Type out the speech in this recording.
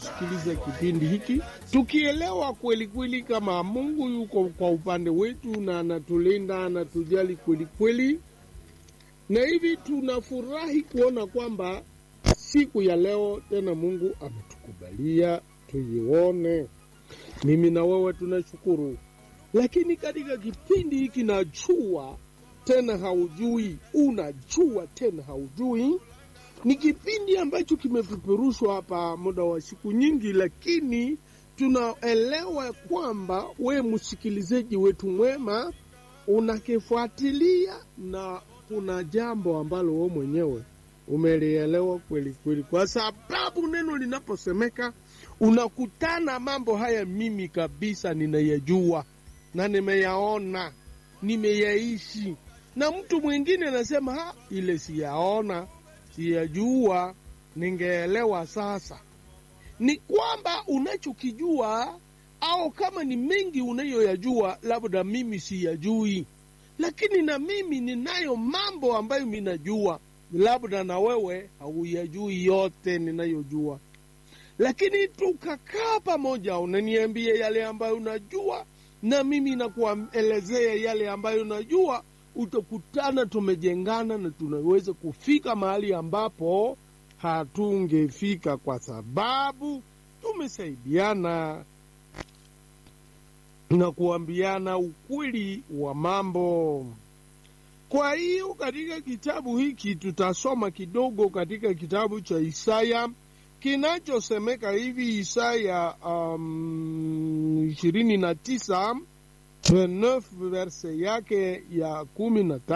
sikiliza kipindi hiki tukielewa kweli kweli kama Mungu yuko kwa upande wetu na anatulinda, anatujali kweli kweli, na hivi tunafurahi kuona kwamba siku ya leo tena Mungu ametukubalia tuione. Mimi na wewe tunashukuru, lakini katika kipindi hiki najua tena haujui, unajua tena haujui ni kipindi ambacho kimepeperushwa hapa muda wa siku nyingi, lakini tunaelewa kwamba we msikilizaji wetu mwema unakifuatilia na kuna jambo ambalo we mwenyewe umelielewa kweli kweli, kwa sababu neno linaposemeka unakutana mambo haya. Mimi kabisa ninayajua na nimeyaona, nimeyaishi, na mtu mwingine anasema ha, ile siyaona siyajua, ningeelewa. Sasa ni kwamba unachokijua au kama ni mengi unayoyajua, labda mimi siyajui, lakini na mimi ninayo mambo ambayo minajua, labda na wewe hauyajui yote ninayojua, lakini tukakaa pamoja, unaniambia yale ambayo unajua na mimi nakuelezea yale ambayo najua utakutana tumejengana na tunaweza kufika mahali ambapo hatungefika kwa sababu tumesaidiana na kuambiana ukweli wa mambo. Kwa hiyo katika kitabu hiki tutasoma kidogo katika kitabu cha Isaya kinachosemeka hivi, Isaya ishirini um, na tisa verse yake ya kumi na